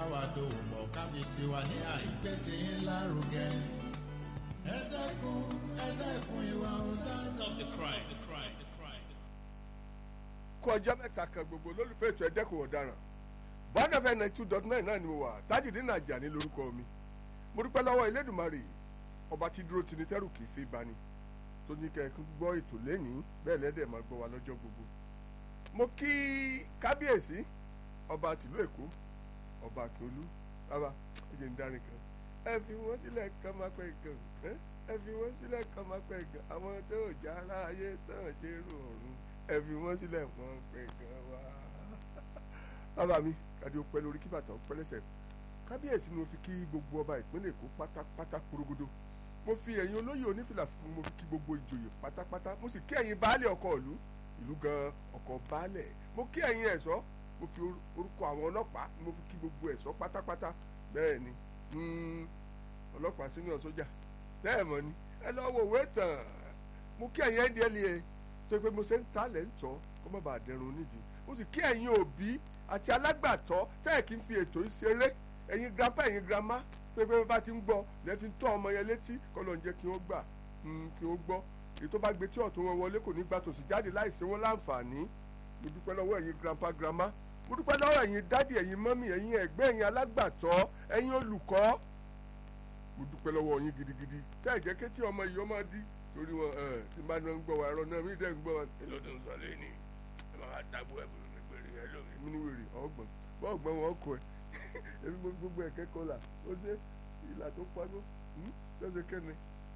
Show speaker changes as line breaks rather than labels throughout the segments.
bá wa dòwò pọ̀ ká fi tiwa ní àìpé tí ń lárugẹ. ẹ dẹ́kun ẹ dẹ́kun ìwà ọ̀daràn.
Stop the crime. The crime. The crime.
kú ọjọ́ mẹ́ta kan gbogbo olólùfẹ́ ètò ẹ̀dẹ́kùn ọ̀daràn bọ́dà fẹ́ ninety two dot nine náà ni mo wà Tajudeen Ajani lórúkọ mi mo dúpẹ́ lọ́wọ́ Elédùmarè ọba tí dúró tini tẹ́rù kì í fi bani tó ní kẹ́ ẹ gbọ́ ètò lẹ́nìí bẹ́ẹ̀ lẹ́dẹ̀ máa gbọ́ wa lọ́jọ́ gbogbo mo kí kábíyèsí ọba tìlú Èkó ọba Akíolú bàbá ẹ jẹ́ ń darí kan ẹ fi wọ́n sílẹ̀ kan máa pẹ́ gan ẹ́ ẹ fi wọ́n sílẹ̀ kan máa pẹ́ gan àwọn tó ò já ara ayé tán ṣe rò ọ̀run ẹ fi wọ́n sílẹ̀ wọ́n pẹ́ gan wá. bàbá mi kàdé ó pẹ́ lórí kí bàtà ó pẹ́ lẹ́sẹ̀ kábíyèsí ni mo fi kí gbogbo ọba ìpínlẹ̀ Èkó pátápátá kúrógódó mo fi ẹ̀yin olóyè onífìlà fún mo fi kí gbogbo ìjòyè pátápátá mo sì kí ẹ̀yin baálé ọkọ̀ ìlú ìlú gan ọkọ̀ baálẹ̀ mo kí ẹ̀yin ẹ̀ṣọ́ mo fi orúkọ àwọn ọlọ́pàá mo fi kí gbogbo ẹ̀ṣọ́ pátápátá bẹ́ẹ̀ ni ọlọ́pàá sínú sójà tẹ́ẹ̀ mọ́ ni ẹ lọ wo òwe tàn mo kí ẹ̀yin ndla tó pé mo ṣe ń ta lẹ́ ń tọ́ kó má bàa dẹrùn nídìí mo sì kí ẹ̀yin òbí àti alágbàtọ́ tẹ́ẹ̀ kí n fi ètò ìṣeré ẹ̀yin grandpa ẹ̀yin grandma pé pé bá ti ń gbọ́ lẹ́ fi ń tọ́ ọmọ yẹn létí kọ́ ló ń jẹ́ kí wọ́n gbà kí wọ́n gbọ́ èyí tó bá gbé tí ọ̀tún wọn wọlé kò ní gbà tòsí jáde láìsí wọn láǹfààní mo dúpẹ́ lọ́wọ́ ẹ̀yin grandpa grandma mo dúpẹ́ lọ́wọ́ ẹ̀yin dádì ẹ̀yin mọ́mì ẹ̀yin ẹ̀gbẹ́ ẹ̀yin alágbàtọ́ ẹ̀yin olùkọ́ mo dúpẹ́ lọ́wọ́ yín gidigidi tẹ́ ẹ̀ jẹ́ kétí ọmọ yìí ọmọ dí torí wọn ẹ tí bá náà ń gbọ́ wa ẹ̀rọ náà mí dẹ́ ń gbọ́ wa èlò tó ń sọ lẹ́ni ẹ máa dàgbò ẹ̀ bùrù nígbèrè ẹ lómi mí ní wèrè ọgbọ̀n bọ́ọ̀gbọ́n wọn kọ ẹ èmi gbogbo ẹ̀ kẹ́kọ̀ọ́ là ó ṣe ìlà tó paná lọ́sẹ̀ kẹ́ni.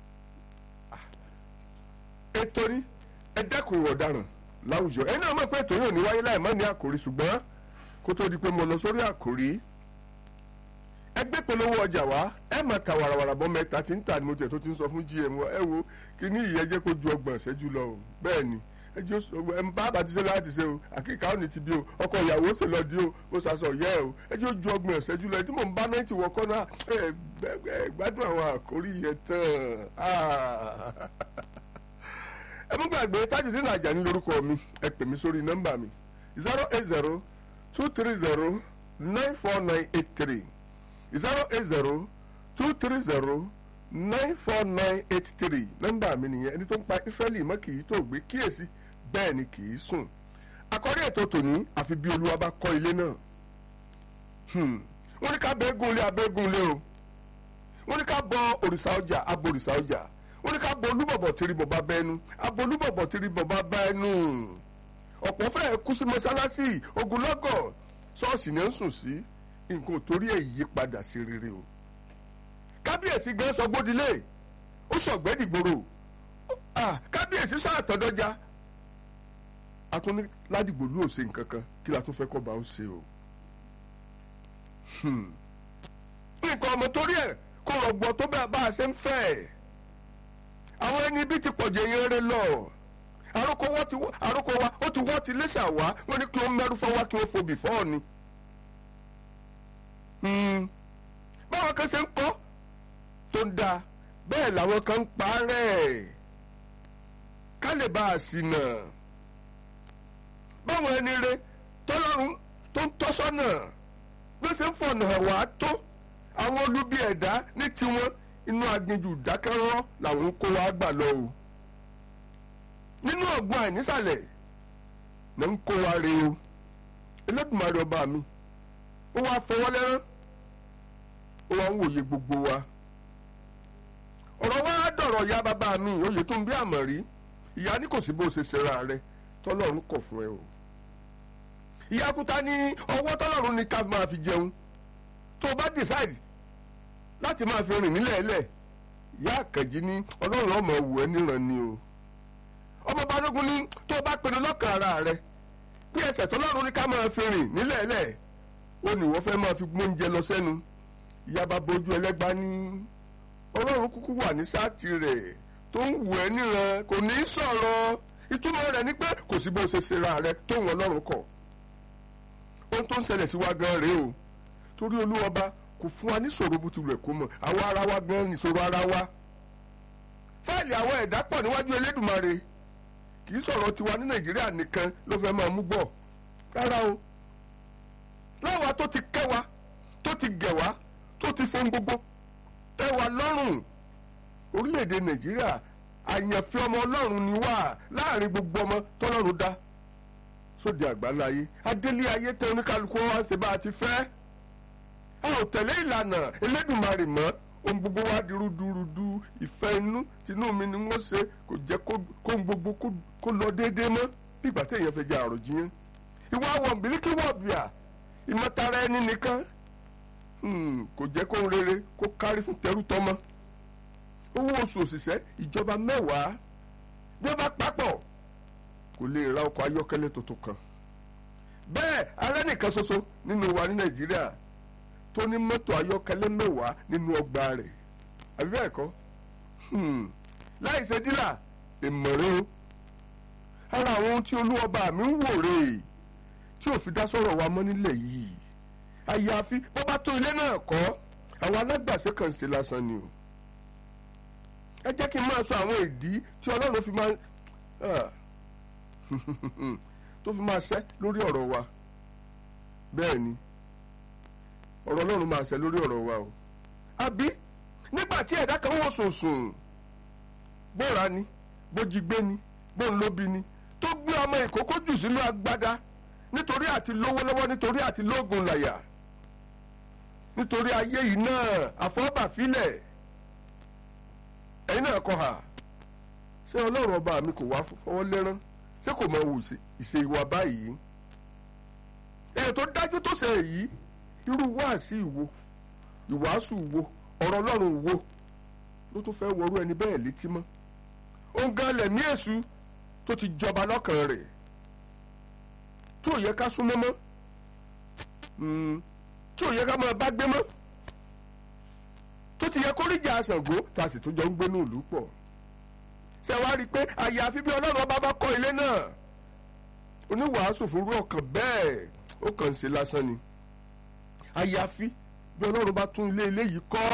ètò ní ẹ dẹ́kun ìwà ọ̀daràn láwùjọ ẹ náà mọ̀ pé ètò yóò ní wáyé láì má ní àkòrí ṣùgbọ́n kó tó di pé mo lọ sórí àkòrí ẹgbẹ́ polówó ọjà wa ẹ máa ta wàràwàrà bọ́ mẹ́ta tí ń tà ní mo tẹ̀ tó ti ń sọ fún gm wa ẹ wo kí ní ìyẹn jẹ́ kó ju ọgbọ̀n ṣẹ́jú lọ o bẹ́ẹ̀ ni ẹ jẹ́ ẹ ń bá bàtí ṣe láti ṣe o àkíkà ò ní ti bí o ọkọ ìyàwó ṣe lọ di o ó ṣaṣọ yẹ o ẹ jẹ́ ó ju ọgbọ̀n ṣẹ́jú lọ ẹ tí mò ń bá náà ti wọkọ́ náà ẹ gbádùn àwọn àkórí yẹn tán ẹ mú gbàgbé Tajudeen Ajani lórúkọ mi ẹ pè mí sórí nọ́mbà mi zero eight zero two three zero nine four nine eight three zero eight zero two three zero nine four nine eight three nọ́mbà mi nìyẹn ẹni tó ń pa Ísírẹ́lì mọ́ kì í tó gbé kíyèsí bẹ́ẹ̀ ni kì í sùn àkọ́rí ètò tòní àfi bí olúwa bá kọ́ ilé náà wọ́n ní ká bẹ́ gúnlé abẹ́gúnlé o wọ́n ní ká bọ òrìṣà ọjà abo òrìṣà ọjà wọ́n ní ká bọ olúbọ̀bọ̀ tìrì bọ̀bá bẹ́ẹ̀nu abo olúbọ̀bọ̀ tìrì bọ̀bá bẹ́ẹ̀nu ọ̀pọ̀ fẹ́ẹ̀ kú sí mọ́sálásí ogunlọ́gọ̀ ṣọ́ọ̀ṣì ni ó ń sùn sí nǹkan torí ẹ̀ yí padà sí rere o kábíyèsí gan sọ gbódìlé ó sọ̀gbẹ́ dìgbòrò kábíyèsí sọ àtọ̀dọ́já atúní ládìgbòlú ò ṣe nǹkan kan kí la tún fẹ́ kọ́ bá ó ṣe o nǹkan ọmọ torí ẹ̀ kó rọgbọ tó bẹ́ẹ̀ bá a ṣe ń fẹ́ àwọn ẹni bí ti pọ̀jù eyín rẹ lọ àròkọ wa ó ti wọ́ ti lẹ́sà wá wọ́n ní kí wọ́n mẹ́rù fọ́ wá kí wọ́n fobì fọ́ ọ ni báwọn kan ṣe ń kọ́ tó ń da bẹ́ẹ̀ làwọn kan ń parẹ́ ká lè bá a sì nà báwọn ẹni rẹ tọ́lọ́run tó ń tọ́sọ́nà bí wọ́n ṣe ń fọ̀nà wá tó àwọn olubi ẹ̀dá ní tiwọn inú aginjù dákẹ́rọ́ làwọn ń kó wa gbà lọ o nínú ọ̀gbun àìnísàlẹ̀ ló ń kó wa re o Elédùmarè ọba mi ó wá fọwọ́ lẹ́rán ó wá ń wòye gbogbo wa ọ̀rọ̀ wa dọ̀rọ̀ ya bàbá mi òye tó ń bí àmọ̀ rí ìyá ní kò sí bó ṣe ṣera rẹ tọ́lọ́run kọ̀ fún ẹ o ìyá kúta ní ọwọ́ tọ́lọ́run ní ká máa fi jẹun tó o bá decide láti máa fi rìn nílẹ̀ ẹlẹ̀ ìyá àkànjí ní ọlọ́run ọmọ wù ẹ́ níran ni o ọmọ balógun ní tó o bá pinnu lọ́kàn ara rẹ bí ẹsẹ̀ tọ́lọ́run ní ká máa fi rìn nílẹ̀ ẹlẹ̀ ó ní wọ́n fẹ́ máa fi gbóúnjẹ lọ sẹ́nu ìyá bá bójú ẹlẹ́gbá ní ọlọ́run kúkú wà ní sáàtì rẹ̀ tó ń wù ẹ́ níran kò ní í sọ̀rọ̀ ìtumọ̀ rẹ̀ ni pé kò sí bó ṣe ṣera rẹ̀ tó wọn ọlọ́run kọ̀ ohun tó ń ṣẹlẹ̀ sí wa gan rèé o torí olúwọba kò fún wa níṣòro bó ti rẹ̀ kó mọ̀ àwa ara wa gan níṣòro ara wa fáìlì àwọn ẹ̀dá pọ̀ níwájú elédùmarè kì í sọ̀rọ̀ tiwa ní nàìjíríà nìkan ló fẹ́ máa mú gbọ́ rárá o láwa tó ti kẹ́ wa tó ti gẹ̀ wá tó ti fohun gbogbo tẹ́ wa lọ́rùn orílẹ̀-èdè nàìjíríà àyànfẹ́ ọmọ ọlọ́run ni wá láàrin gbogbo ọmọ tọ́lọ́run dá sóde àgbáláyé adélé ayé tẹ oníkálukú wá ṣe bá a ti fẹ́ a ò tẹ̀lé ìlànà elédùnmarè mọ́ ohun gbogbo wa di rúdurùdu ìfẹ́ inú tinú mi ni wọ́n ṣe kò jẹ́ kó ohun gbogbo kó lọ déédéé mọ́ bí ìgbà tí èèyàn fẹ́ jẹ àròjiyàn ìwà wọ̀nbílíkì wọ̀bìà ìmọ̀tara ẹni nìkan kò jẹ́ kó ń rere kó kárí fún tẹrú tọmọ owó oṣù òṣìṣẹ́ ìjọba mẹ́wàá bí wọ́n bá papọ̀ kò lè ra ọkọ̀ ayọ́kẹ́lẹ́ tuntun kan bẹ́ẹ̀ ará nìkan ṣoṣo nínú wa ní nàìjíríà tó ní mọ́tò ayọ́kẹ́lẹ́ mẹ́wàá nínú ọgbà rẹ̀ àbí bẹ́ẹ̀ kọ́ láì ṣe dílà ìmọ̀ràn o ara àwọn ohun tí olúwọba mi ń wò rèé tí ò fi dá sọ̀rọ̀ wa mọ́ nílẹ̀ yìí àyàfi bó bá tó ilé náà kọ́ àwọn alágbàṣe kan ṣe lásán ni o ẹ jẹ́ kí n máa sọ àwọn ìdí tí ọlọ́run fi máa tó fi máa ṣẹ́ lórí ọ̀rọ̀ wa bẹ́ẹ̀ ni ọ̀rọ̀ ọlọ́run máa ṣẹ́ lórí ọ̀rọ̀ wa o àbí nígbà tí ẹ̀dá kan wọ̀ sùnsùn bóra ni bójigbé ni bóńlóbi ni tó gbé ọmọ ìkókó jù sínú agbádá nítorí àti lówó lọ́wọ́ nítorí àti lóògùn làyà nítorí ayé yìí náà àfọ́bàfílẹ̀ ẹ̀yin náà kọ́ ha ṣé ọlọ́run ọba mi kò wá fọwọ́ lẹ́rán ṣé kò mọ wù ìṣe ìwà báyìí èyí tó dájú tó ṣe èyí irú wáàsí ìwo ìwàásù wo ọ̀rọ̀ ọlọ́run wo ló tún fẹ́ wọrú ẹni bẹ́ẹ̀ létí mọ́ òun gan lẹ̀mí èṣù tó ti jọba lọ́kàn rẹ̀ tí ò yẹ ká súnmọ́ mọ́ tí ò yẹ ká máa bá gbé mọ́ tó ti yẹ kó ríjà Ṣàngó tá a sì tún jọ ń gbé ní ìlú pọ̀ ṣe wá rí i pé àyàfi bí ọlọ́run ọba bá kọ́ ilé náà oníwàásù fúnrú ọkàn bẹ́ẹ̀ ó kàn ń ṣe lásán ni àyàfi bí ọlọ́run bá tún ilé ilé yìí kọ́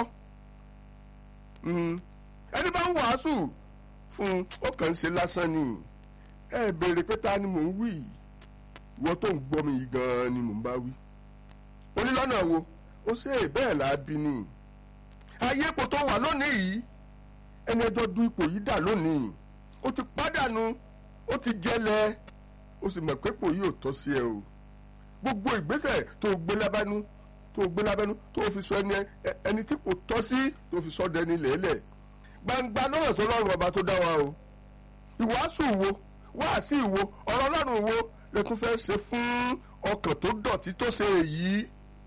ẹni bá ń wàásù fún ó kàn ń ṣe lásán ni ẹ béèrè pé ta ni mò ń wí wọ́n tó ń gbọ́ mi yìí gan-an ni mò ń bá wí onílọ́nà wo ó ṣe bẹ́ẹ̀ làábí ni ayé ipò tó wà lónìí yìí ẹni ẹjọ́ du ipò yìí dà lónìí ó ti pàdánù ó ti jẹlẹ̀ ó sì mọ̀ pé ipò yìí ò tọ́ sí ẹ o gbogbo ìgbésẹ̀ tó gbé lábẹ́nú tó gbé lábẹ́nú tó fi sọ ẹni ẹni tí kò tọ́ sí tó fi sọ dẹni lẹ́lẹ̀ gbangba náà sọ lọ́rùn ọba tó dá wa o ìwàásù wo wáàsí wo ọ̀rọ̀ ọlọ́run wo lẹ́kún fẹ́ ṣe fún ọkàn tó dọ̀tí tó ṣe èyí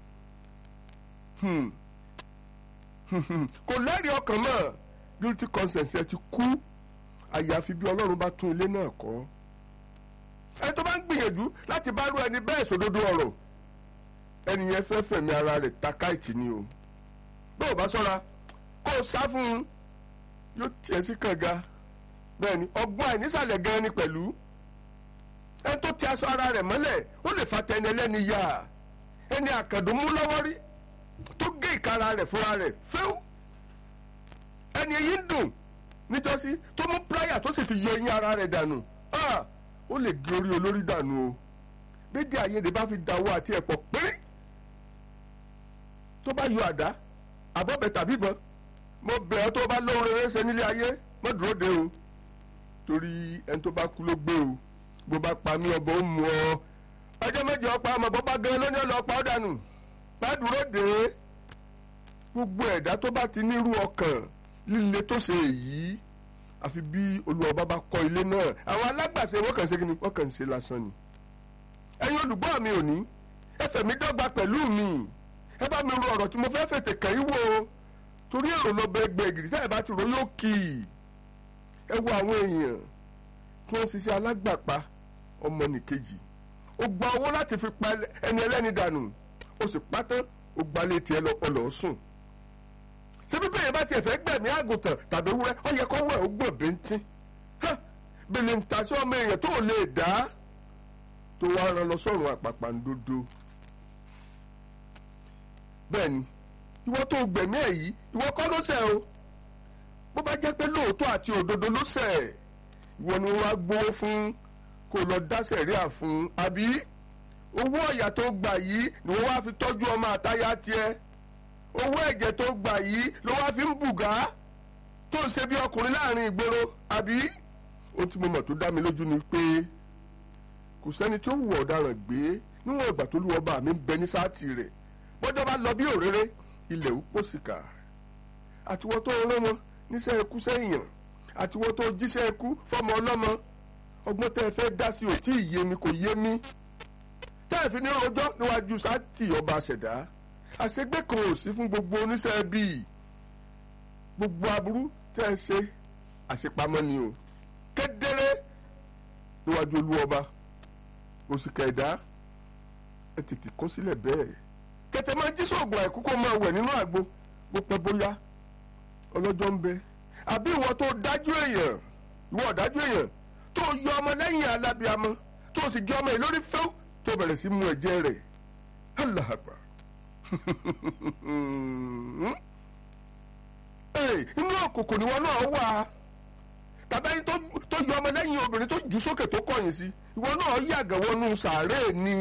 kò lẹ́rìí ọkàn mọ́ guilty conscience ẹ ti kú àyàfi bí ọlọ́run bá tún ilé náà kọ́ ẹni tó bá ń gbìyànjú láti bá rú ẹni bẹ́ẹ̀ sòdodo ọ̀rọ̀ ẹni yẹn fẹ́ fẹ̀mí ara rẹ̀ ta káìtì ni o bí ò bá sọ́ra kó o sá fún un yóò tiẹ̀ sí kànga bẹ́ẹ̀ ni ọgbọ́n àìnísàlẹ̀ gan ni pẹ̀lú ẹni tó ti aṣọ ara rẹ̀ mọ́lẹ̀ ó lè fa tẹni ẹlẹ́ni yá ẹni àkàndùn mú lọ́wọ́ rí tó gé ìkara rẹ̀ fúnra rẹ̀ fẹ́ù ẹni èyí ń dùn nítòsí tó mú pláyà tó sì fi yẹ eyín ara rẹ̀ dànù ó lè gé orí olórí dànù o dédé àyèdè bá fi dàwọ́ àti ẹ̀pọ̀ péré tó bá yọ àdá àbọ̀bẹ̀ tàbí ìbọn mo bẹ̀ ọ́ tó bá lóhun rere ṣe nílé ayé má dúró de o torí ẹni tó bá kú ló gbé o bó bá pa mí ọbọ̀ ó mú ọ ọjọ́ méje ọ̀pá ọmọ bó bá gan lóní ọlọ́pàá ó dànù má dúró de gbogbo ẹ̀dá tó bá ti nírú ọkàn líle tó ṣe èyí àfi bí olùwọ́ba bá kọ́ ilé náà àwọn alágbàṣe wọ́n kàn ṣe kí ni wọ́n kàn ṣe lásán ni ẹ̀yin olùgbọ́ mi ò ní ẹ fẹ̀mí dọ́gba pẹ̀lú mi ẹ bá mi ro ọ̀rọ̀ tí mo fẹ́ fètè kàn yín wò torí èrò lọ́bẹ̀ ẹgbẹ́ ìgìrì táyà bá ti ro yóò kì í ẹ wo àwọn èèyàn tí wọ́n ṣiṣẹ́ alágbàpá ọmọnìkejì ó gba owó láti fi pa ẹni ẹlẹ́ni dànù ó sì pátán ó gbalẹ̀ tiẹ̀ lọ́pọ̀lọ́ sùn ṣé bí bẹ́ẹ̀ bá tiẹ̀ fẹ́ gbẹ̀mí àgùntàn tàbí wúrẹ́ ó yẹ kó wẹ̀ ó gbọ̀n bíntín bèlè ń ta sí ọmọ èèyàn tó lè dá tó wá ran lọ sọ́run àpàpàǹdodo bẹ́ẹ̀ ni ìwọ tó gbẹ̀mí ẹ̀ yìí ìwọ kọ́ ló ṣẹ̀ o bó bá jẹ́ pé lóòótọ́ àti òdodo ló ṣẹ̀ ìwọ ni wọ́n á gbowó fún kó lọ dá sẹ̀ríà fún àbí owó ọ̀yà tó gbà yìí ni wọ́n wá fi tọ́jú ọmọ àtayá tiẹ̀ owó ẹ̀jẹ̀ tó gbà yìí ló wá fi ń bùgá tó ń ṣe bí ọkùnrin láàrin ìgboro àbí ohun tí mo mọ̀ tó dá mi lójú ni pé kò sẹ́ni tó hùwà ọ̀daràn gbé níwọ̀n ìgbà tó lúwọ́ bá mi ń bẹ ní sáàtì rẹ̀ bọ́jọ́ bá lọ bí òréré ilẹ̀ ó pòsìkà àtiwọ́ tó rán wọn níṣẹ́ ikú sẹ́yìn àtiwọ́ tó jíṣẹ́ ikú fọmọ ọlọ́mọ ọgbọ́n tẹ́ ẹ fẹ́ dá sí ò tí ì yé mi kò yé mi tẹ́ ẹ fi ní rojọ́ níwájú sáàtì ọba àṣẹ̀dá àṣegbé kan ò sí fún gbogbo oníṣẹ́ bíi gbogbo aburú tẹ́ ẹ ṣe àṣepamọ́ ni o kedere níwájú olú ọba òsìkà ẹ̀dá ẹ tètè kọ́ sílẹ̀ bẹ́ẹ̀ tètè máa jí sóògùn àìkú kó máa wẹ̀ nínú àgbo bó pẹ́ bóyá ọlọ́jọ́ ń bẹ àbí ìwọ tó dájú èèyàn ìwọ ọ̀dájú èèyàn tó yọ ọmọ lẹ́yìn alábíamọ tó sì gé ọmọ yìí lórí fẹ́ẹ́ tó bẹ̀rẹ̀ sí mu ẹ̀jẹ̀ rẹ̀ Allah Akbar inú òkùnkùn ni wọn náà wà tàbí ẹni tó yọ ọmọ lẹ́yìn obìnrin tó jù sókè tó kọ̀yìn sí ìwọ náà yàgàn wọnú sàárè ni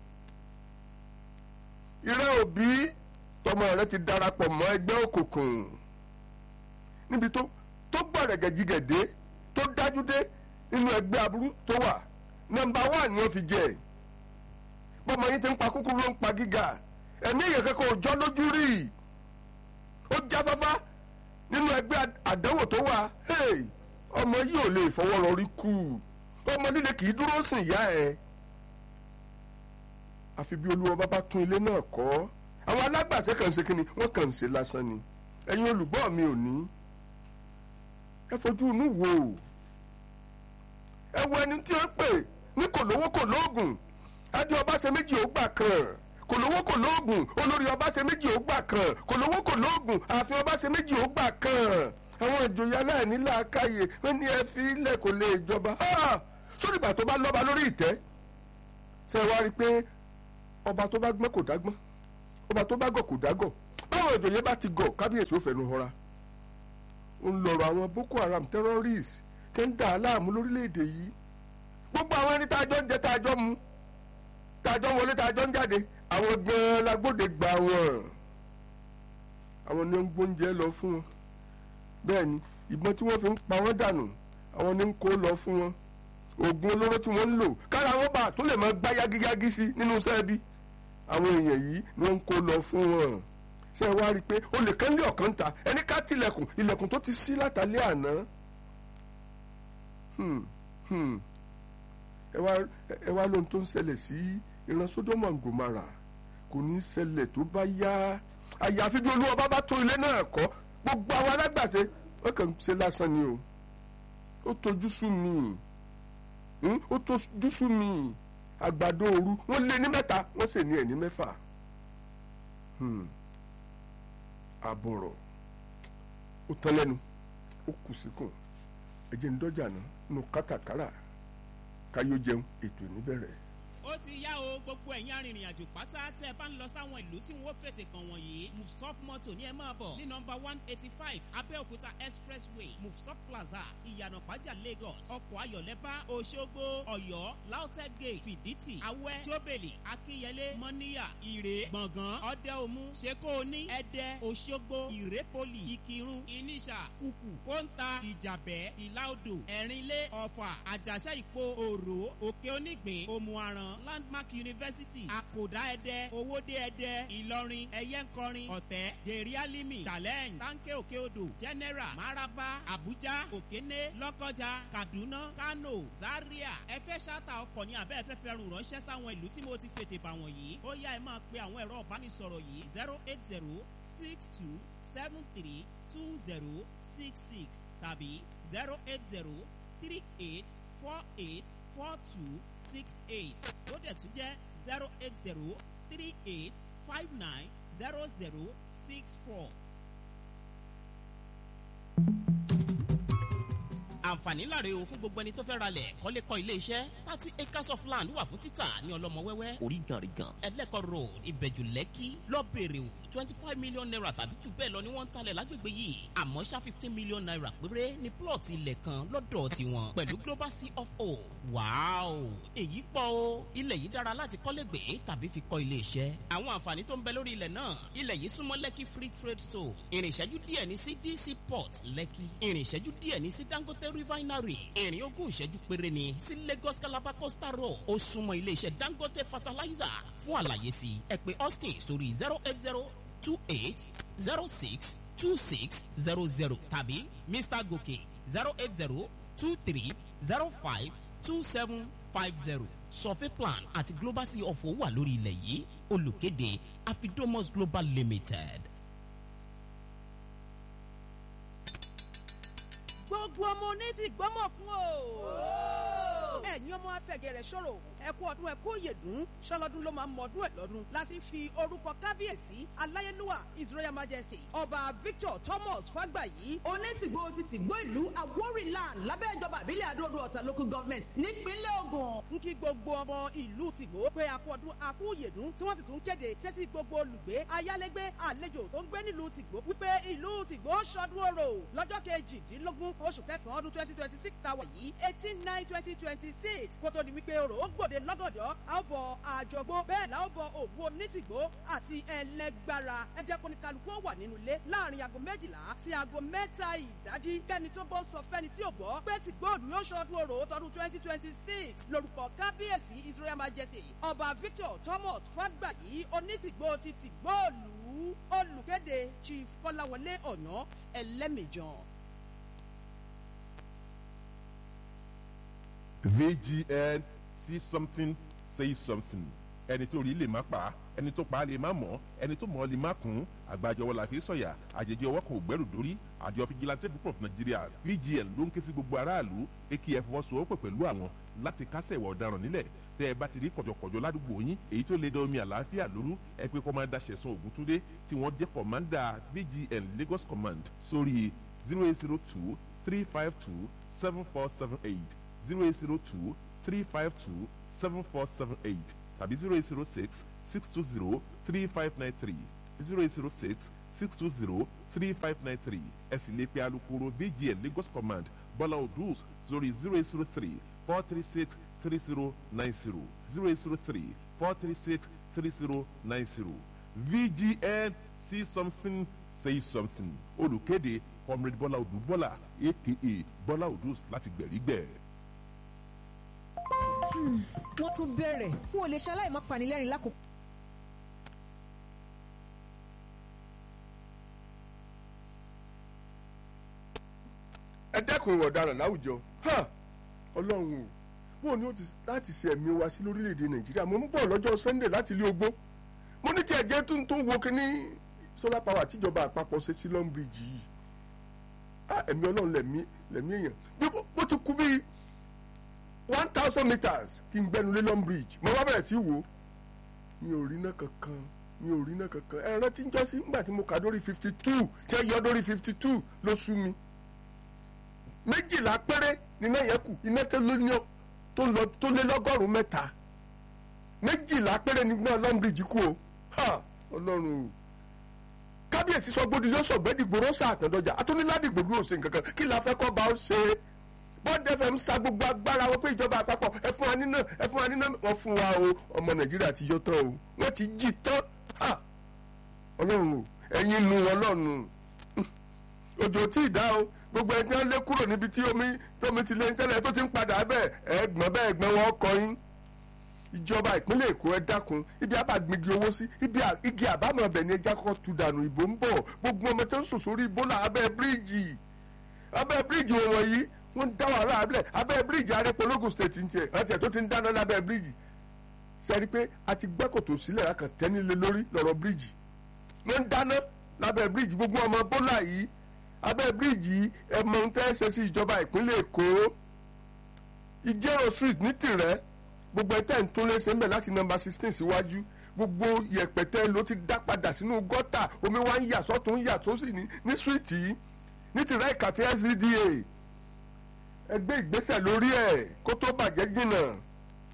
ìrẹ́ òbí tọmọ rẹ ti darapọ̀ mọ́ ẹgbẹ́ òkùnkùn níbi tó tó gbọ̀rẹ̀gẹ̀ jigẹ̀dé tó dájú dé nínú ẹgbẹ́ aburú tó wà nọ́mbà wà ni wọ́n fi jẹ bọ́mọ yín ti ń pa kúkúrú ló ń pa gíga ẹ̀mí èèyàn kankan ò jọ lójú rí ó jáfáfá nínú ẹgbẹ́ àdánwò tó wà ọmọ yìí ò lè fọwọ́ rọrí kú ọmọ líle kì í dúró sìn ìyá ẹ̀ àfi bí olúwa bá bá tún ilé náà kọ́ àwọn alágbàṣe kàn ń ṣe kínni wọ́n kàn ń ṣe lásán ni ẹ̀yin olùgbọ́ mi ò ní ẹ fojú inú wò ẹ wo ẹni tí ó pè ní kò lówó kò lóògùn adé ọba ṣe méjì ó gbà kan kò lówó kò lóògùn olórí ọba ṣe méjì ó gbà kan kò lówó kò lóògùn ààfin ọba ṣe méjì ó gbà kan àwọn ìjòyè aláìní làákàyè wọn ní ẹ fi ilẹ̀ kò lè jọba sórí ìgbà tó bá lọ́ba lórí ìtẹ́ ṣe wá rí i pé ọba tó bá gbọ́n kò dágbọ́n ọba tó bá gọ̀ kò dágọ̀ báwọn ìjòyè bá ti gọ̀ kábíyèsí ó fẹnu họra ó ń lọ̀rọ̀ àwọn boko haram terrorists tẹ́ ń dà á láàmú lórílẹ̀‐èdè yìí gbogbo àwọn ẹni tá a jọ ń jẹ tá a jọ mu tá a jọ ń wọlé tá a jọ ń jáde àwọn gan-an lágbóde gbà wọ́n àwọn ni ó ń gbóúnjẹ lọ fún wọn bẹ́ẹ̀ ni ìbọn tí wọ́n fi ń pa wọ́n dànù àwọn ni ń kó lọ fún wọn oògùn olóró tí wọ́n ń lò kára wọn bá tó lè máa gbá yágíyágí sí nínú sẹ́ẹ̀bì àwọn èèyàn yìí ni wọ́n ń kó lọ fún wọn ṣé ẹ wá rí i pé olè kan lé ọ̀kan ta ẹni ká tilẹ̀kùn ilẹ̀kùn tó ti ṣí látàlẹ́ àná ẹ wá lóhun tó ń ṣẹlẹ̀ sí ìran Sódómù and Gòmárà kò ní í ṣẹlẹ̀ tó bá yá àyàfi bí olúwa bá bá tó ilé náà kọ́ gbogbo àwọn alágbàṣe wọ́n kàn ń ṣe lásán ni o ó tojú sú mi ó tojú sú mi àgbàdo òru wọ́n lé ní mẹ́ta wọ́n sì ní ẹ̀ ní mẹ́fà àbọ̀rọ̀ ó tán lẹ́nu ó kù síkùn ẹ̀jẹ̀ ń dọ́jà náà nù kátàkárà káyọ̀ jẹun ètò ìníbẹ̀rẹ̀
ó ti yá o gbogbo ẹ̀yin arìnrìn àjò pátá tẹ́ ẹ bá ń lọ sáwọn ìlú tí wọ́n fètè kàn wọ̀nyí mufsop moto ní ẹ máa bọ̀ ní nọmba one eighty five abẹ́òkúta expressway mufsop plaza ìyànà pàjá lagos ọkọ̀ ayọ̀lẹ́bá òṣogbo ọ̀yọ́ lautech gate fìdítì awẹ́ jóbèlì akínyẹlé mọ́níyà ìrè gbọ̀ngàn ọ̀dẹ́omu ṣekóoní ẹ̀dẹ́ òṣogbo ìrépolì ìkírun ìníṣà kùkù kóńtà ìjàbẹ́ ìlàodò ẹ̀rínlé ọ̀fà àjàṣà ìpo òrò òkè onígbìn òmùaran landmark university àkòdá ẹdẹ owóde ẹdẹ ìlọrin ẹyẹnkọrin ọ̀tẹ́ gèrè alimi challenge tanke òkè odò general maraba abuja òkéné lọ́kọjà kaduna kano zaria ẹ fẹ́ ṣáàtà ọkọ̀ ní abẹ́ ẹ fẹ́ fẹ́ rùn ránṣẹ́ sáwọn ìlú tí mo ti fètè bà wọ̀nyí ó yá ẹ máa pe àwọn ẹ̀rọ ìbánisọ̀rọ̀ yìí zero eight zero six two seven three two zero six six tàbí zero eight zero three eight four eight four two six eight ó dẹ̀ tún jẹ́ zero eight zero three eight five nine zero zero six four. àǹfààní láre o fún gbogbo ẹni tó fẹ́ ralẹ̀ kọ́lé kọ́ ilé iṣẹ́ thirty acres of land wà fún títà ní ọlọ́mọ wẹ́wẹ́ oríganrigan ẹlẹ́kọ̀ road ìbẹ̀jù lẹ́kì lọ́bẹ̀rẹ̀ òd twenty five million naira tàbí jù bẹ́ẹ̀ lọ ni wọ́n ń talẹ̀ lágbègbè yìí àmọ́ ṣá fifteen million naira péré ni plot ilẹ̀ kan lọ́dọ̀ tiwọn pẹ̀lú global c of o wàáò èyí pọ̀ o ilẹ̀ yìí dára láti kọ́lé gbé tàbí fi kọ́ ilé iṣẹ́ àwọn àǹfààní tó ń bẹ lórí ilẹ̀ náà ilẹ̀ yìí súnmọ́ lẹ́kì free trade zone ìrìn ìṣẹ́jú díẹ̀ ní sí dc port lẹ́kì ìrìn ìṣẹ́jú díẹ̀ ní sí dangote refinery ìrìn ogún ìṣẹ́jú péré ni sí lagos calabar coastal road ó súnmọ́ ilé iṣẹ́ dangote fertilizer fún àlàyé sí ẹ pé austin sórí zero eight zero two eight zero six two six zero zero tàbí mr gòkè zero eight zero two three zero five two seven five zero survey plan àti global sea of owó wà lórí ilẹ̀ yìí olùkéde afidomos global limited.
gbogbo ọmọ oní ti gbọ́mọ̀kún o. ẹ̀yin ọmọ afẹ́gẹ̀rẹ̀ ṣòro ẹ̀kú ọdún ẹ̀kú òyèdún ṣọlọ́dún ló máa ń mọ̀ọ́dún ẹ̀ lọ́dún láti fi orúkọ kábíyèsí aláyélúwà his royal majesty ọba victor thomas fàgbàyí.
onítìgbò ti tìgbò ìlú awórìnland lábẹ́ ìjọba ìbílẹ̀ àdóòdó ọ̀tà local government nípínlẹ̀ ogun.
ń kí gbogbo ọmọ ìlú tìgbò pé àkú ọdún àkú òyèdún tí wọ́n sì tún kéde sétí gbogbo olùgbé ayálégbé àlejò tó ń gbé nílùú tìgbò wípé ìlú tìgbò ṣọdún orò lọ́jọ́ kejìdínlógún oṣù kẹsàn-án ọdún twenty twenty six tàwa yìí eighteen nine twenty twenty six kó tó di wípé orò ó gbòde lọ́gọ̀dọ̀ a ó bọ àjọgbó bẹ́ẹ̀ la ó bọ òwú onítìgbò àti ẹlẹgbára ẹ jẹ́ kó ní kálukú ó wà nínú ilé láàrin aago méjìlá sí aago mẹ́ta ìdájí kẹ́ni tó bọ́ sọ fẹ́ni tí ò gbọ́ pé tìgbòòdù yóò ṣọdún orò tọdún twenty twenty six lórúkọ kábíyèsí israel majesty ọba victor thomas fàgbàyí onítìgbò ti tìgbòòlù olùkéde chief kọ́láwọlé ọ̀yàn ẹlẹ́mìjàn.
vgn see something say something ẹni tó rí lè má pa ẹni tó pa lè má mọ̀ ẹni tó mọ̀ lè má kún àgbàjọwọ́ la fi sọ̀yà àjèjì ọwọ́ kan ò gbẹ́rù dórí àjọ fìjìláńtẹ́ group of nigeria vgn ló ń ké sí gbogbo aráàlú akf fọwọ́sowọ́pọ̀ pẹ̀lú àwọn láti kásẹ̀ ìwà ọ̀daràn nílẹ̀ tẹ́ ẹ bá ti rí kọ̀jọ̀kọ̀jọ̀ ládùúgbò yín èyí tó lè dán omi àlàáfíà lóru ẹ pé kọ́mándà ṣẹ̀sán ògúntúndé tí wọ́n jẹ́ kọ̀mándà vgn lagos command sórí zero eight zero two three five two seven four seven eight zero eight zero two three five two seven four seven eight tàbí zero eight zero six six two zero three five nine three zero eight zero six six two zero three five nine three ẹ sì lè pe alukoro vgn lagos command bọ́lá odus sórí zero eight zero three four three six three zero nine zero zero eight zero three four three six three zero nine zero vgn see something say something olùkéde comrade bọ́lá odù bọ́lá aka bọ́lá odus láti gbẹ̀rígbẹ̀.
wọ́n tún bẹ̀rẹ̀ n ò lè ṣaláì má panilẹ́rìn lákòókò.
ẹ dẹ́kun ìwà ọ̀daràn láwùjọ ha ọlọ́run o bóun ni ó ti láti ṣe ẹ̀mí wa sí lórílẹ̀‐èdè nàìjíríà mo ń bọ̀ lọ́jọ́ sunday láti ilé ogbó mo ní tí ẹ̀jẹ̀ tó ń tó wo kínní solar power tíjọba àpapọ̀ ṣe sí long bridge yìí ah ẹ̀mí ọlọ́run lẹ̀mí lẹ̀mí èèyàn bí bó ti kú bíi one thousand meters kí n gbẹnu lé long bridge mo wá bẹ̀rẹ̀ sí wò ó mi ò rí náà kankan mi ò rí náà kankan ẹ rántí ń jọ́sí nígbà tí mo kà dórí fifty two tí ẹ yọ dórí fifty two ló sú mi méjìlá péré níná yẹn kù iná tó lé ní tó lọ tó lé lọ́gọ́rùn-ún mẹ́ta méjìlá péré nígbà long bridge kú o ha ọlọ́run o kábíyèsí sọ gbódì yóò sọ gbẹ́dìgbòrò sàtàndọ́jà atúniládìgbò bí ó ṣe nǹkan kan kí la fẹ́ kọ́ bá ó ṣe é bọ́ọ̀dù fm sa gbogbo agbára wọn pé ìjọba àpapọ̀ ẹ fún wa nínà ẹ fún wa nínà wọn fún wa o ọmọ nàìjíríà ti yọ tán o wọn ti jí tán ha ọlọ́run o ẹ̀yin nu ọlọ́run òjò tí ì dá o gbogbo ẹni tí wọ́n lé kúrò níbi tí omi tómi ti lé tẹ́lẹ̀ tó ti ń padà bẹ́ẹ̀ ẹ̀gbọ́n bẹ́ẹ̀ ẹ̀gbọ́n wọn kọ yín ìjọba ìpínlẹ̀ èkó ẹ dákun ibi àbàgbégi owó sí ibi igi àbámọ̀ ọbẹ̀ ni ẹja kọ́kọ́ tu dànù ìbò ń bọ̀ gbogbo ọmọ tó ń sòsò rí ibólà abẹ́ bíríìjì abẹ́ bíríìjì wọn wọ̀nyí wọ́n ń dá wàhálà abẹ́ abẹ́ bíríìjì arẹ́pọ̀lógún state ń tiẹ̀ àti ẹ̀ tó ti ń dáná lábẹ́ bíríìjì sẹ́ni pé a ti gbẹ́ kòtò sílẹ̀ akàn tẹ́nilé lórí lọ́rọ̀ bíríìjì wọ́n ń dáná lábẹ́ bíríìjì gbogbo ọmọ bólà yìí abẹ́ bíríìjì ẹ mọ ohun tẹ́ ṣe sí ìjọba ìpínlẹ̀ èkó ìjẹ́rò street ní tìrẹ́ gbogbo ẹtẹ́ ń tó léṣe ń bẹ̀ láti nọmba sixteen síwájú gbogbo yẹ̀pẹ̀tẹ́ ló ti dá padà sínú gọ́tà omi wá ń yà sọ́tún ń yà sósì ní ní street yìí ní tìrẹ́ ìkàtí SCDA ẹgbẹ́ ìgbésẹ̀ lórí ẹ̀ kó tó bàjẹ́ jìnnà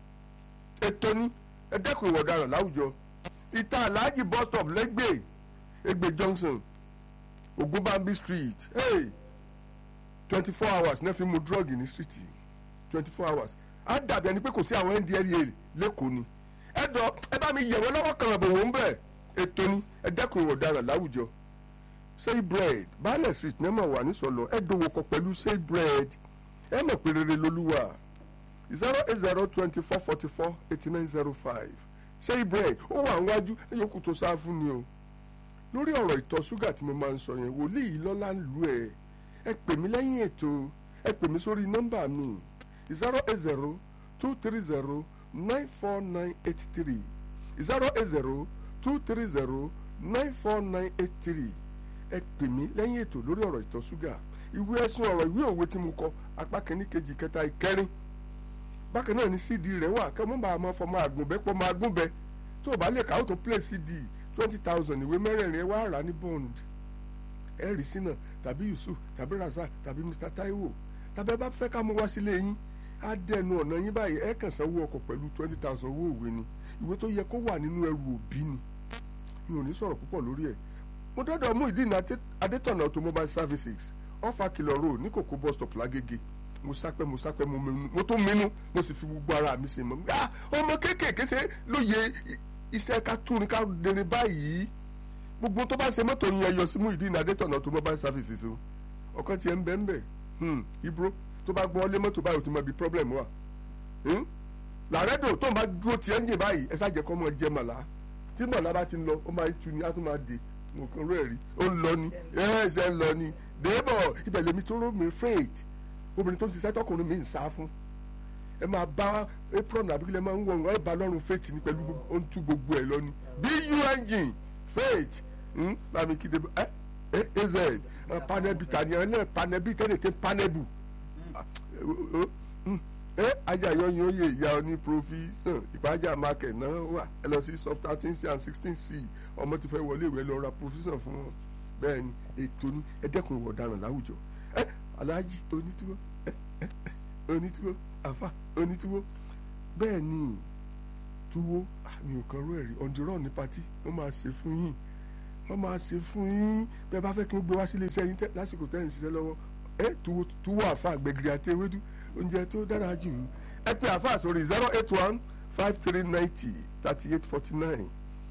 ètò ní ẹ dẹ́kun ìwà ọ̀daràn láwùjọ ìta aláàjì bus stop lẹ́gbẹ̀ẹ́ egbe junction ogunbambi street hey twenty four hours náà fi mu drug ní street twenty four hours á dàbí ẹni pé kò sí àwọn ndlea lẹ́kọ̀ọ́ ni ẹ dọ ẹ bá mi yẹ̀wọ́ lọ́wọ́ kan àbò wò ń bẹ̀ ètò ni ẹ dẹ́kun ìwọ̀ ọ̀daràn láwùjọ say bread baálẹ̀ street ní ẹ mọ̀ wà ní sọ̀lọ̀ ẹ dòwò kọ pẹ̀lú say bread ẹ mọ̀ pé rere lolúwa zero eight zero twenty four forty four eighty nine zero five say bread ó wà níwájú ẹ yòókù tó sáà fún ni o lórí ọ̀rọ̀ ìtọ̀ ṣúgà tí mo máa ń sọ yẹn wòlíì lọ́la ń lu ẹ̀ ẹ pè mí lẹ́yìn ètò ẹ pè mí sórí nọ́mbà mi zero eight zero two three zero nine four nine eight three zero eight zero two three zero nine four nine eight three ẹ pè mí lẹ́yìn ètò lórí ọ̀rọ̀ ìtọ̀ ṣúgà ìwé ẹ̀sùn ọ̀rọ̀ ìwé òwe tí mo kọ apá kìíní kejì kẹta ìkẹrin bákan náà ni cd rẹ̀ wà kẹ́ mọ́ bá a máa fọmọ àgùnbẹ́ pọ́ máa gúnbẹ́ tó o bá lè kà ó tó play cd twenty thousand ìwé mẹ́rẹ̀ẹ̀rin ẹ wá rà ní bond ẹ rí sínà tàbí yusuf tàbí razak tàbí mr taiwo tàbí ẹ bá fẹ́ ká mú wá sílé yín á dẹnu ọ̀nà yín báyìí ẹ kàn sanwó ọkọ̀ pẹ̀lú twenty thousand owó òwe ni ìwé tó yẹ kó wà nínú ẹrù òbí ni mi ò ní sọ̀rọ̀ púpọ̀ lórí ẹ̀ mo dọ́dọ̀ mú ìdí ní adétọ̀nà automobile services ọ̀fà kìlọ̀ road ní kòkó bus stop lágége mo sápẹ́ mo sápẹ́ mo mẹ́nu mo tó mẹ́nu mo sì fi gbogbo ara mi ṣe mọ́ ah ọmọ kéékèèké ṣe lóye iṣẹ́ ká túni ká dẹni báyìí gbogbo tó bá ṣe mọ́tò yẹn yọ sí mú ìdí ní adétọ̀nà automobile services o ọ̀kan tiẹ̀ ń bẹ́ ń bẹ́ ibro tó bá gbọ́ lé mọ́tò báyìí o ti mọ ibi problem wà làrẹ́dò tó ń bá dúró tiẹ̀ ń yìn báyìí ẹ ṣáà jẹ́ kọ́ mọ́ jẹ màlá tí màlá bá ti ń lọ ó máa ń tu ni á tún máa dè mo kàn rú ẹ̀ rí ó ń lọ ni ẹ̀ ṣe ń lọ ni dèébọ̀ ibẹ̀ lèmi tó rò mí faith obìnrin tó ń ṣiṣẹ́ tọkùnrin mi ń sá fún ẹ máa bá apron àbíkílẹ̀ máa ń wọ̀ ọ́ ẹ bá lọ́rùn faith ní pẹ̀lú ó ń tú gbogbo ẹ̀ lọ ni bu engine faith láàmì kíde ẹ ẹ az panẹ́bì tani ẹ náà panẹ́bì tẹ́lẹ̀ tẹ́ panẹ́bù ẹ ajá yọyin oyè ìyá ọ ní provision ìpájà market náà wà ẹ lọ sí sub thirteen c and sixteen c ọmọ ti fẹ́ wọlé ìwé lọ ra provision fún wọn bẹ́ẹ̀ ni ètò ní ẹ dẹ́kun ìwà ọ̀daràn láwùjọ ẹ aláàjì onítúwó ẹ ẹ onítúwó àfà onítúwó bẹ́ẹ̀ ni túwó àmì òkan rú ẹ̀rí ọ̀ndìrọ̀ ní patí wọ́n máa ṣe fún yín wọ́n máa ṣe fún yín bẹ́ẹ̀ bá fẹ́ kí wọ́n gbé wá sílé iṣẹ́ yín lásìkò tẹ́ ń ṣiṣẹ́ lọ́wọ́ ẹ túwó túwó àfà gbẹ̀gìrì àti ewédú oúnjẹ tó dára jù ẹ pé àfà sórí zero eight one five three ninety thirty eight forty nine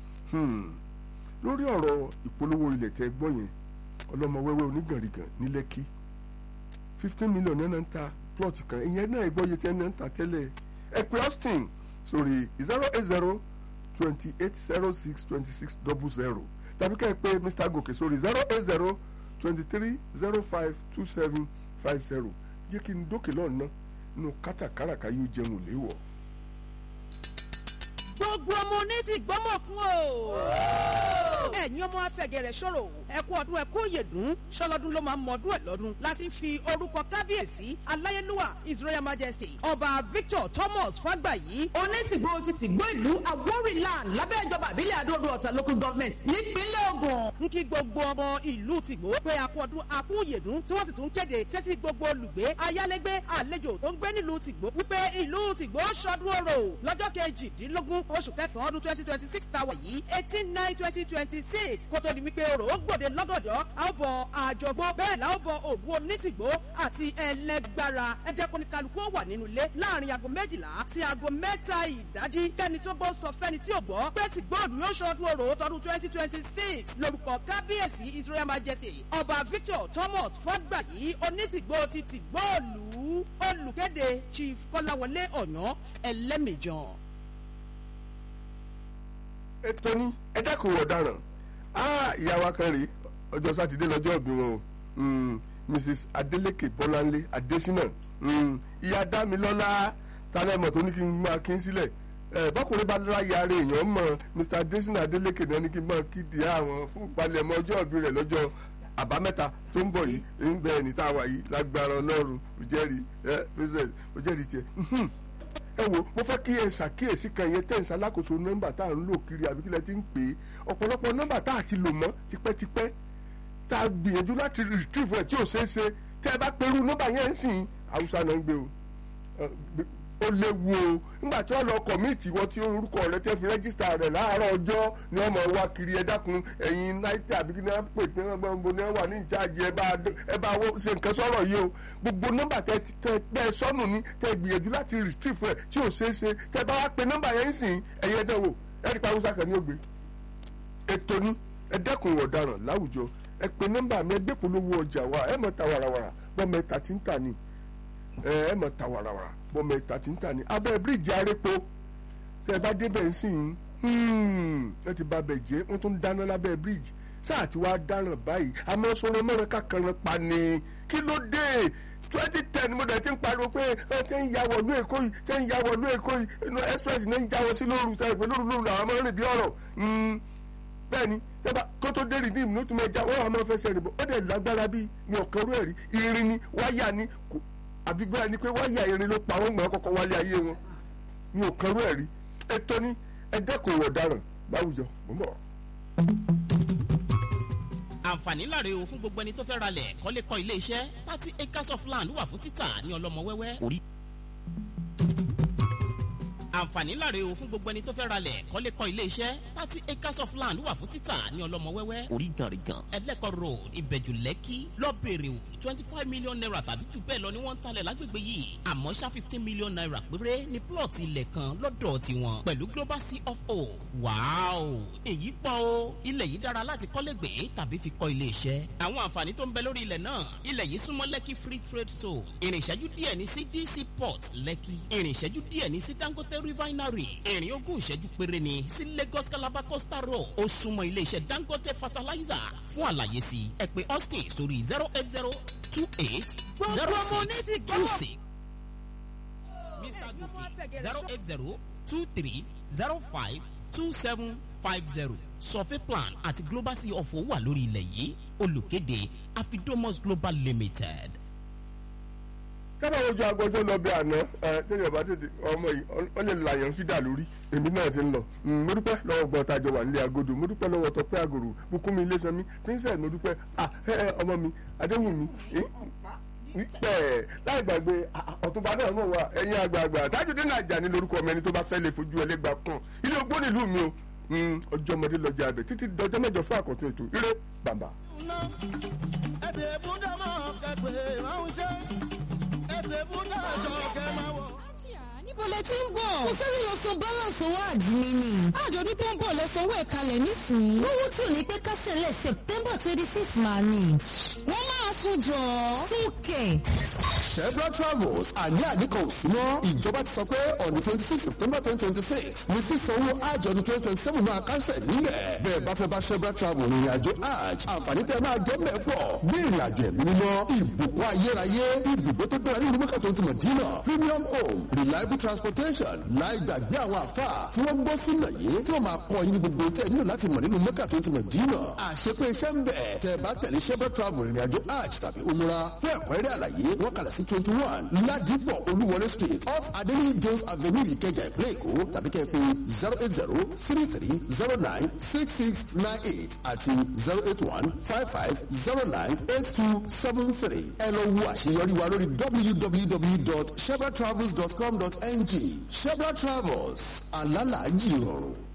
lórí ọ̀rọ̀ ìpolówó ilẹ̀ tẹ́ gbọ́ yẹn ọlọ́mọ wẹ́wẹ́ onígànrìgàn ní lẹ́kí fifteen million náà ń ta plot kan ìyẹn náà ìgbọ́yé tẹ́ náà ń ta tẹ́lẹ̀ ẹ pé austin sórí zero eight zero twenty eight zero six twenty six double zero tàbí ká ẹ pé mr gòkè sórí zero eight zero twenty three zero five two seven five zero jẹ́ kí n dókè lọ́nà nínú kátàkáràká yóò jẹun léwọ̀
gbogbo ọmọ oní ti gbọ́mọ̀kún o. ẹ̀yin ọmọ afẹ́gẹ̀rẹ̀ ṣòro ẹ̀kú ọdún ẹ̀kú òyèdún ṣọlọ́dún ló máa ń mọdún ẹ̀ lọ́dún láti fi orúkọ kábíyèsí aláyélúwà his royal majesty ọba victor thomas fàgbàyí.
onítìgbò ti tìgbó ìlú awórìland lábẹ́ ìjọba àbílẹ̀ àdóòdó ọ̀tà local government nípínlẹ̀ ogun.
ń kí gbogbo ọmọ ìlú tìgbó pé àkú ọdún àkú òyèdún tí wọ́n sì tún kéde tẹ́tí gbogbo olùgbé ayálégbé àlejò tó ń gbé nílùú tìgbó wípé ìlú tìgbó ṣọdún orò lọ́jọ́ kejìdínlógún oṣù kẹsàn-án ọdún twenty twenty six tàwa yìí eighteen nine twenty twenty six kó tó di wípé orò ó gbòde lọ́gọ̀dọ̀ a ó bọ àjọgbó bẹ́ẹ̀ la ó bọ òbu onítìgbó àti ẹlẹgbára ẹ̀jẹ̀ kálukú ó wà nínú ilé láàrin aago méjìlá sí aago mẹ́ta ìdájí kẹ́ni tó gbọ́ sọ fẹ́ni tí ò gbọ́ pé ti gbọ́ọ̀dù yóò ṣọdún orò tọdún twenty twenty six lórúkọ kábíyèsí his royal majesty ọba victor thomas fọgbàyí onítìgbó ti tìgbóòlù olùkéde chief kọ́láwọlé ọ̀yàn ẹlẹ́mìjàn
ètò ní ẹ dákun ọ̀daràn ìyá wa kan rèé ọjọ́ sátidé lọ́jọ́ ìbí wọn o mrs adeleke bọ́láńlé adésínà ìyá dámilọ́lá tálẹ́mọ̀ tó ní kí n máa kí n sílẹ̀ bọ́kùnrin bá láyé ara èèyàn mọ̀ mr adésínà adeleke náà ní kí n máa kí di àwọn fún ìpalẹ̀mọ́ ọjọ́ ìbí rẹ̀ lọ́jọ́ àbámẹ́ta tó ń bọ̀ yìí ń bẹ ẹni tá a wà yìí lágbára ọlọ́run òjẹ́rìí ẹ president òjẹ́rìí tiẹ̀ ẹ wo mo fẹ́ kí ẹ ṣàkíyèsí kan yẹn tẹ̀sán alákòóso nọ́mbà tá à ń lò kiri àbí kílẹ̀ ti ń pè é ọ̀pọ̀lọpọ̀ nọ́mbà tá à ti lò mọ́ tipẹ́tipẹ́ tá a gbìyànjú láti retrieve ẹ̀ tí ò ṣeé ṣe tẹ́ ẹ bá perú nọ́mbà yẹn ń sìn haúsá náà ń gbé o ó léwu o nígbà tí wọ́n lọ kọ̀míìtì wọ́n tí orúkọ rẹ tẹ́ fi rẹ́gísítà rẹ̀ láàárọ̀ ọjọ́ ni wọ́n mọ̀ wá kiri ẹ dákun ẹ̀yin náítà àbí kí ni wọ́n pè tí wọ́n gbọ́n ní wọ́n wà ní ìjáàjì ẹ bá ẹ bá wọ́n ṣe nǹkan sọ̀rọ̀ yìí o gbogbo nọ́mbà tẹ tẹ tẹ sọnù ni tẹ gbìyànjú láti retrieve rẹ tí ò ṣeé ṣe tẹ bá wá pe nọ́mbà yẹn sìn ẹ̀yin ẹ̀dẹ̀ wò ẹ̀rí pa haúsá kan ní ògbé ètò ni ẹ dẹ́kun ìwà ọ̀daràn láwùjọ ẹ pe nọ́mbà mi ẹ gbé polówó ọjà wa ẹ mọ̀ ta wàràwàrà bọ́mọ ẹ̀ta tí ń tà ní ẹ ẹ mọ̀ ta wàràwàrà bọ́mọ ẹ̀ta tí ń tà ní abẹ́ bíríìjì arépo tẹ ẹ bá débẹ̀ ń sìn ẹ ti bá bẹ̀ jẹ́ wọ́n tún dáná lábẹ́ bíríìjì sáà tí wàá dáràn báyìí àmọ́ sọ̀rọ̀ mẹ́rin kàkàràn pa ni kí ló dé twenty ten mo dẹ̀ ti ń pariwo pé ẹ ti ń ya wọ̀lú èkó yìí ti ń ya wọ̀lú èkó yìí inú express ní ń jáwọ́ sí lóru sẹ́yìn pé lóru lóru làwọn máa ń rìn bí ọ̀rọ̀ bẹ́ẹ̀ni tẹ́bà kó tó dé rìdíìmù ló tún máa já wọ́n máa fẹsẹ̀ rìn bọ̀ ó dẹ̀ lágbára bí mi ò kẹ́rù ẹ̀rí irin ni wáyà ni àbí bẹ́ẹ̀ ni pé wáyà irin ló pa wọ́n gbọ́n kọ́kọ́ wálé ayé wọn mi ò kẹ́rù ẹ̀rí ètò ni ẹ dẹ́kun ìwà ọ̀daràn láwùjọ mo ń bọ̀.
àǹfààní láre o fún gbogbo ẹni tó fẹ́ ralẹ̀ kọ́lé kọ́ ilé iṣẹ́ thirty acres of land wà fún títà ní ọlọ́mọ wẹ́wẹ́ orí àǹfààní láre o fún gbogbo ẹni tó fẹ́ ralẹ̀ kọ́lé kọ́ ilé iṣẹ́ thirty acres of land wà fún títà ní ọlọ́mọ wẹ́wẹ́ orí gànrìgàn ẹlẹ́kọ̀ road ìbẹ̀jù lẹ́kì lọ́bẹ̀rẹ̀ o twenty five million naira tàbí jù bẹ́ẹ̀ lọ ni wọ́n ń talẹ̀ lágbègbè yìí àmọ́ ṣá fifteen million naira péré ní plọ̀tì ilẹ̀ kan lọ́dọ̀ tiwọn pẹ̀lú global sea of o wàáò èyí pọ̀ o ilẹ̀ yìí dára láti kọ́lé gbé tàbí fi kọ́ ilé iṣẹ́ àwọn àǹfààní tó ń bẹ lórí ilẹ̀ náà ilẹ̀ yìí súnmọ́ lẹ́kì free trade zone ìrìn ìṣẹ́jú díẹ̀ ní sí dc port lẹ́kì ìrìn ìṣẹ́jú díẹ̀ ní sí dangote refinery ìrìn ogún ìṣẹ́jú péré ni sí lagos calabar coastal road ó súnmọ́ ilé iṣẹ́ dangote fertilizer fún àlàyé sí ẹ pè austin sórí zero eight zero two eight zero six two six mr gòkè zero eight zero two three zero five two seven five zero survey plan àti global sea of owó wà lórí ilẹ̀ yìí olùkéde afidomos global limited.
kábà wojú agbọjọ lọ bí àná ẹ tẹ́lẹ̀ bá tètè ọmọ yìí ọ lè làyàn fídà lórí èmi náà ti ń lọ mo dúpẹ́ lọ́wọ́ gbọ́n tajọ wà nílé agodo mo dúpẹ́ lọ́wọ́ tọpẹ́ àgòrò bùkúnmi ilésanmi princess mo dúpẹ́ ah ẹ ẹ ọmọ mi adéwùmí pẹ̀ láì gbàgbé ọ̀túnba náà mọ̀ wá ẹ̀yin àgbààgbà tájúdé náà jà ní lórúkọ ọmọ ẹni tó bá fẹ́ lè fojú ẹlẹ́gbàá kàn ilé ogbó nílùú mi o ọjọ́ ọmọdé lọ́jà abẹ títí dọjọ́ mẹ́jọ fún àkọ́tún ètò ire bàbá.
ẹ̀dẹ̀ búdà máa kẹ́pẹ́ ránṣẹ́ ẹ̀dẹ̀ búdà jọ kẹ́ máa wọ̀.
níbo lẹ ti ń bọ̀. kò sẹ́ni lọ san balance owó àjìmí ni. àjọ̀dún tó ń bọ̀ lẹ́sàn owó ẹ̀kalẹ̀ nísìnyí. lówó tí ò ní pẹ́ kásẹ̀lẹ̀ september twenty six máa ní. wọ́n máa sún jọ. fúnkẹ́.
Chevron Travels àní àníkàn ò sí mọ́. ìjọba ti sọ pé ọ̀nì twenty six September twenty twenty six ní sísanwó àjọ̀dún twenty twenty seven máa kásẹ̀ nílẹ̀. bẹ́ẹ̀ bá fẹ́ bá Chevron Travels ìrìn àjò hajj àǹfààní tẹ máa jẹ́ mẹ́pọ̀ bí ìrìn àjò ẹ̀mí mímọ́ ìbùkún ayérayé ibùgbé tó dára nínú mẹ́kà tó ń tìmọ̀ dínà premium home reliable transportation láì gbàgbé àwọn àfà tí wọ́n gbọ́ sínú yìí tí wọ́n máa kọ́ yín ní gbogbo tẹ́ nílò láti mọ̀ nínú mẹ́kà tó ń tìmọ̀ dínà àṣepé iṣẹ́ ń bẹ̀ tẹ́ bá tẹ̀lé Chevron Travels ìrìn àjò hajj tàbí umrah fún ẹ̀kúnrẹ́rẹ́ àlàyé wọ́n kalẹ̀ sí twenty one ládìpọ̀ olúwọlé street off adéníyí jones avenue ìkẹjà ìpínlẹ̀ èkó tàbí kẹ́ ẹ pé zero eight zero three three zero nine six six nine eight àti zero eight one five five zero nine eight two seven three ẹ lọ wo àṣeyọrí wa lórí www.shebratravels.com.ng shebra travels alálàájì rọrùn.